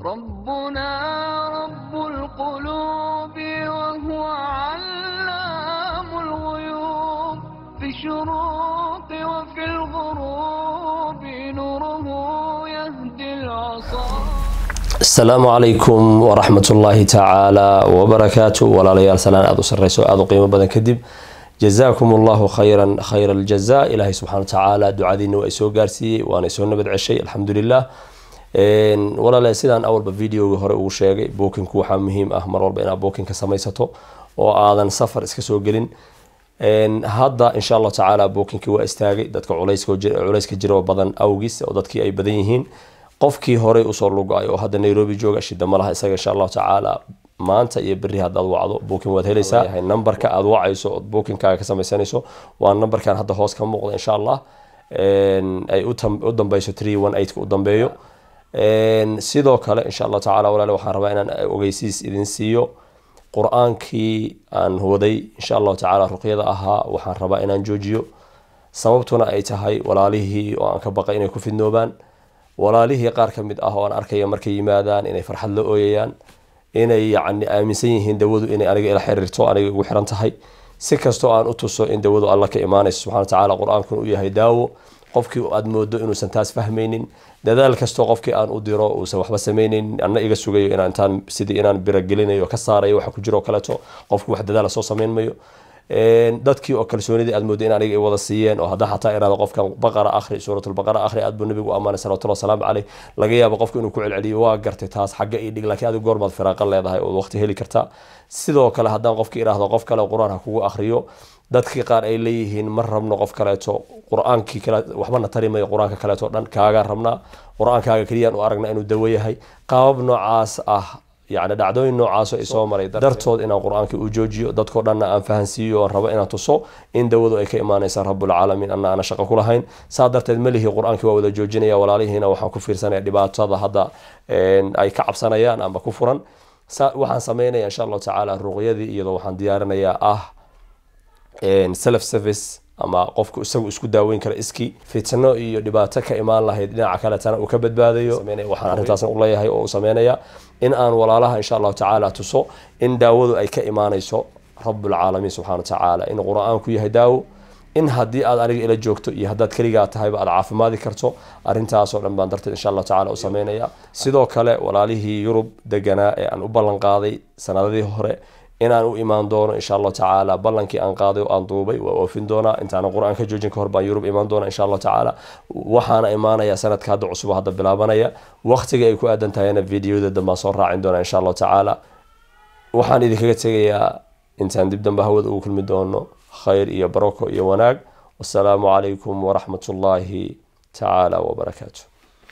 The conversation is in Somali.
ربنا رب القلوب وهو علام الغيوب في الشروق وفي الغروب نوره يهدي العصا asalaamu calaykum waraxmat ullaahi tacaala wabarakaatu walaalayaal salaan aada u sareyso aada u qiimo badan kadib jazaakum allahu khayran khayra aljaza ilaahay subxana wa tacaala ducadiina waa isoo gaarsiiyey waana isoo nabad ceshay alxamdulilah walaalayaal sidaan awalba videoga hore ugu sheegay bookinku waxaa muhiim ah mar walba inaad bookinka samaysato oo aadan safar iska soo gelin hadda insha allahu tacaala bookinkii waa istaagay dadka culayska jiro badan awgiis oo dadkii ay badan yihiin qofkii horey usoo lugay oo hadda nairobi jooga shida malaha isaga insha allahu tacaala maanta iyo beri haddaad wacdo booking waad helaysaa numberka aad wacayso ood bookingkaaga ka samaysanayso waa numberkan hadda hoos ka muuqda insha allah ay u dambeyso three one eight u dambeeyo sidoo kale insha allahu tacala walaale waxaan rabaa inaan ogeysiis idin siiyo qur-aankii aan waday insha allahu tacaala ruqyada ahaa waxaan rabaa inaan joojiyo sababtuna ay tahay walaalihii oo aan ka baqay inay ku fidnoobaan walaalihii qaar ka mid ah oo aan arkaya markay yimaadaan inay farxad la ooyayaan inay yacni aaminsan yihiin dawadu inay aniga ila xiriirto aniga igu xiran tahay si kastoo aan u tuso in dawadu alla ka imaanayso subxana wa tacaala qur-aankuna u yahay daawo qofkii aad moodo inuusan taas fahmaynin dadaal kastoo qofkii aan u diro uusan waxba sameyneynin anna iga sugayo inaan intaan sidii inaan biragelinayo ka saarayo waxa ku jiro kaleeto qofku wax dadaala soo samayn mayo dadkii oo kalsoonidii aad moodo in aniga ay wada siiyeen oo hadda xataa iraado qofkan baqara akhri suuratulbaqara akhri aad buu nabigu u ammaanay salawatullahi wasalaamu caleyh laga yaabo qofku inuu ku celceliyo waa gartay taas xagga ii dhig laakiin adigu goormaad firaaqa leedahay oo waqti heli kartaa sidoo kale haddaan qofki iraahdo qof kale qur-aan ha kugu akhriyo dadkii qaar ay leeyihiin ma rabno qof kaleeto qur-aankii kale waxbana tari mayo qur-aanka kaleeto dhan kaagaan rabnaa qur-aankaaga keliyaan u aragna inuu dawo yahay qaabab noocaas ah yani dhacdooyin noocaasoo ay soo maray dartood inaan qur-aanka u joojiyo dadkoo dhanna aan fahansiiyo oon rabo inaan tuso in dawadu ay ka imaanaysa rabulcaalamiin anna aana shaqo ku lahayn saa darteed malihii qur-aankii waa wada joojinaya walaalihiina waxaan ku fiirsanaya dhibaatada hadda ay ka cabsanayaan amba ku furan waxaan sameynaya insha allahu tacaala ruqyadii iyadoo waxaan diyaarinayaa ah self service ama qofku isagu isku daaweyn kara iski fitno iyo dhibaato ka imaan lahayd dhinaca kaletana uu ka badbaadayo waxaan arrintaasna u leeyahay oo uu sameynaya in aan walaalaha insha allahu tacaala tuso in daawadu ay ka imaanayso rabulcaalamiin subxana wa tacaala in qur-aanku yahay daawo in haddii aad aniga ila joogto iyo haddaad keligaa tahayba aad caafimaadi karto arrintaasoo dhan baan darteed insha allahu tacala u sameynaya sidoo kale walaalihii yurub deganaa ee aan u ballan qaaday sanadadii hore inaan u imaan doono insha allahu tacaala ballankii aan qaaday oo aan duubay waa oofin doonaa intaanan qur-aan ka joojin ka hor baan yurub imaan doona insha allahu tacaala waxaana imaanaya sanadka hadda cusub hadda bilaabanaya waqtiga ay ku aadan tahayna videoda dambaan soo raacin doona insha allahu tacaala waxaan idinkaga tegayaa intaan dib dambe hawada ugu kulmi doono khayr iyo barako iyo wanaag wasalaamu calaykum waraxmat ullaahi tacaala wabarakaatu